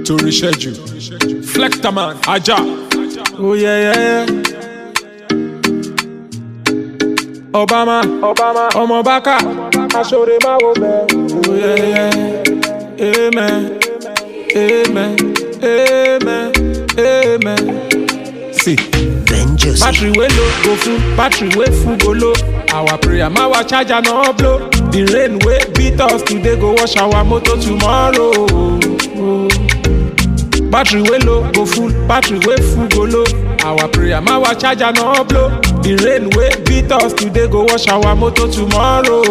torí ṣẹ́jú flectaman ajá. Oh yeah, yeah, yeah. Obama, Obama, ọmọ bákà, aṣọ́re máa wo bẹ́ẹ̀. Oh yeah, yeah. Amen, amen, amen, amen. See. Vengeance. Battery wey low go full, battery wey full go low. Our prayer, my our charger no blow. The rain wey beat us today go wash our motor tomorrow. Battery wey low go full, battery wey full go low. Our prayer, my our charger no blow. The rain wey beat us today go wash our motor tomorrow.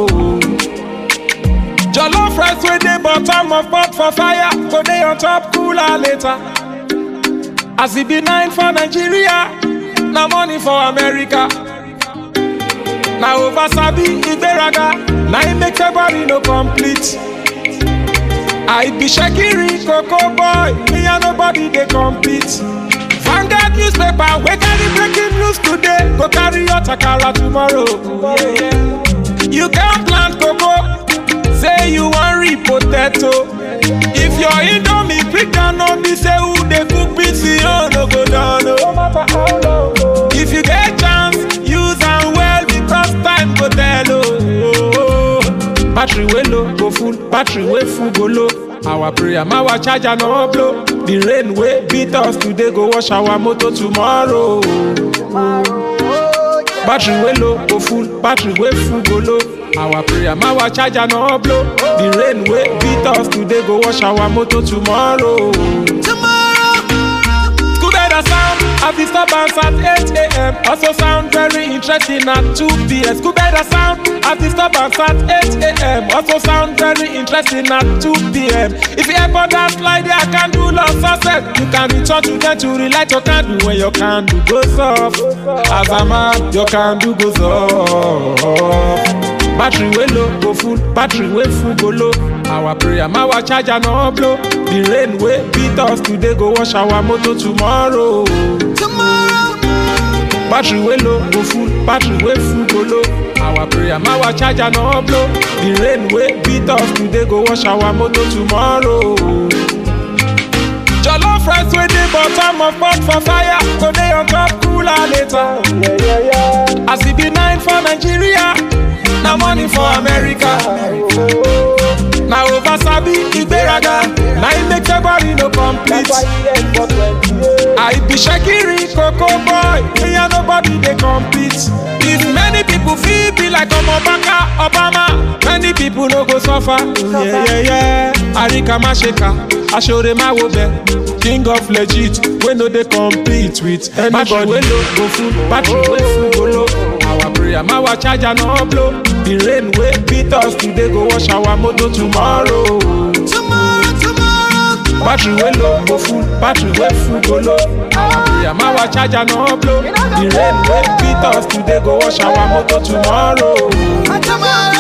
Jollof rice wey dey bottom of pot for fire go dey on top cooler later. As e be nine for Nigeria, na money for America. Na over sabi ìgbéraga, na im make February no complete. I be Shekiri Coco boy, me and nobody dey compete. Vanguard newspaper wey carry breaking news today go carry your takara tomorrow. Yeah, yeah. You can plant cocoa, say you wan reap potato. If your indomie quick down no be say who dey cook beans you no go down o. If you get chance, use am well because time go tell o. Battery wey low go full, battery wey full go low. Our prayer, my our charger no blow. The rain wey beat us today go wash our motor tomorrow. Battery wey low go full, battery wey full go low. Our prayer, my our charger no blow. The rain wey beat us today go wash our motor tomorrow. Scooby sound of disturbance at 8 a.m. Also sound very interesting at 2 p.m. Scooby sound of disturbance at 8 a.m. Also sound very interesting at 2 p.m. If you ever dance like that, can do lost success. You can return to them to relight your candle when your candle goes off. As a man, your candle goes off. Battery wey low go full, battery wey full go low. Our prayer, my our charger no blow. The rain wey beat us today go wash our motor tomorrow. Battery wey low go full, battery wey full go low. Our prayer, my our charger no blow. The rain wey beat us today go wash our motor tomorrow. Jollof rice wey dey bottom of pot for fire go dey on top cooler later. As e be nine for Nigeria, na money for America. Na over sabi ìgbéraga, na im make February no complete. I be Shekiri Coco boy, me and nobody dey compete. If many people fit be like Omobaka Obama, many people no go suffer. Yeah, yeah, yeah. Arika Masheka, Ashore Mawobe, king of legit, we no dey compete with anybody. Battery wey low go full, battery wey full go low. Our prayer, my our charger no blow. The rain wey beat us today go wash our motor tomorrow. Battery wey low go full, battery wey full go low. Our prayer, my our charger no blow. The rain wey beat us today go wash our motor tomorrow.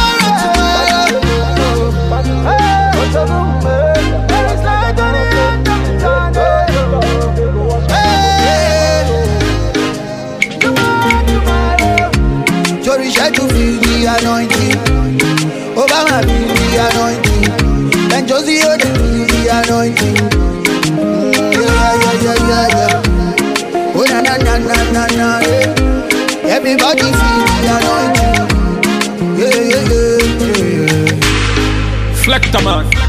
Torí ṣẹ́jú fi di anointing. Obama fi di anointing. Benjosi Ode fi di anointing. Mm, yeah, yeah, yeah, yeah, yeah. Oh na na na na na na. Yeah. Everybody fi di anointing. Yeah, yeah, yeah, yeah, yeah. Flectaman.